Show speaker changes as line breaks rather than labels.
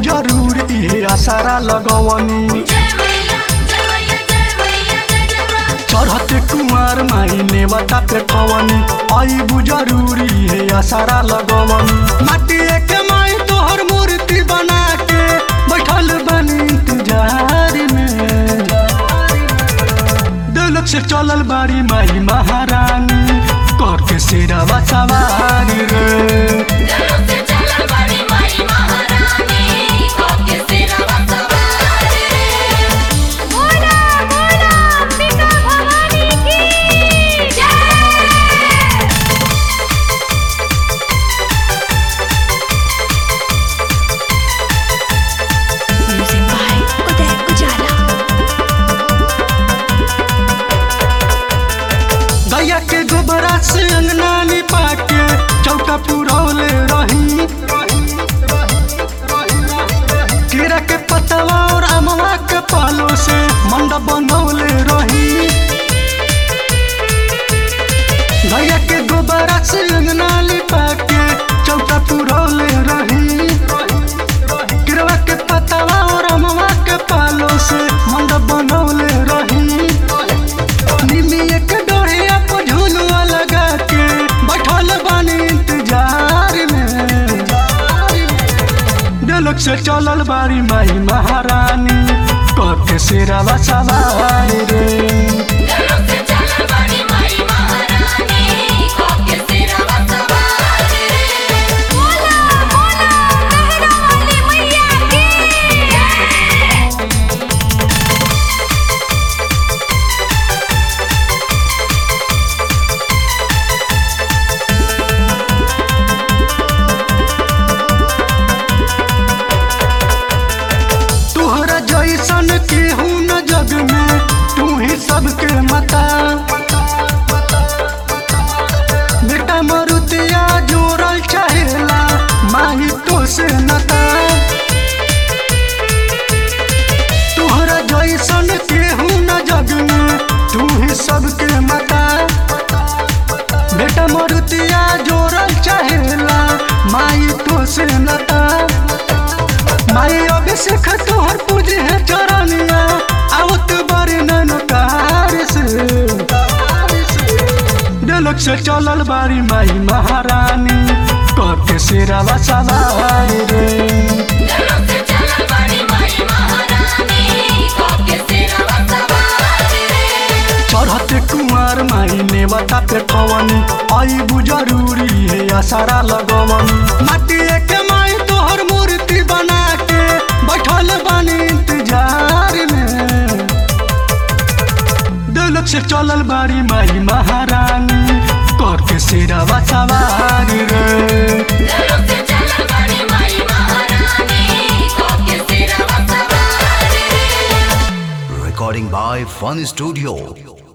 जरूर इहे आसारा लगवनी चढ़ते कुमार माई नेवता पे कवनी आईबू जरूरी है आसारा लगवनी माटी के माई तोहर मूर्ति बना के बैठल बनी इंतजार में दिलक से चलल बारी माई महारानी करके शेरावा सवारी रे
बोला बोला अंबिका भवानी की जय
Music by Uday Ujala.
गैया के गोबरा से अंगना लिपा के चौका पुरौले रही कीड़ा के पतवा और अमवा के पालो से मंडप बनौले रही गैया के गोबरा से अंगना लिपा के चौका पुरौले रही कीड़ा के पतवा और अमवा के पालो से मंडप बनौले रही निमिया के डोरिया पर झुलुआ लगा के बैठल बानी इंतजार में दिलक से चलल बारी माई महारानी करके शेरावा सवारी रे
बोला बोला मेहरा वाली मैया की जय
तुहरा जैसन केहू न जग में तू ही सबके मता बेटा मरुतिया जोड़ल चाहेला माही तो से नता तुहरा जैसन केहू न जग में तू ही सबके मता बेटा मरुतिया जोड़ल चाहेला माई तो से नता माई अभिषेक तोहर पूजे है चरनिया आवत बारी ननकार से दिलक से चलल बारी माई महारानी करके शेरावा सवारी रे चढ़ते कुमार माई नेवता पे कवनी आईबू जरूरी है आसारा लगवनी माटी के माई तोहर मूर्ति बना के बैठल बानी इंतजार में दिलक से चलल बारी माई महारानी करके शेरावा सवारी रे
Recording by Fun Studio.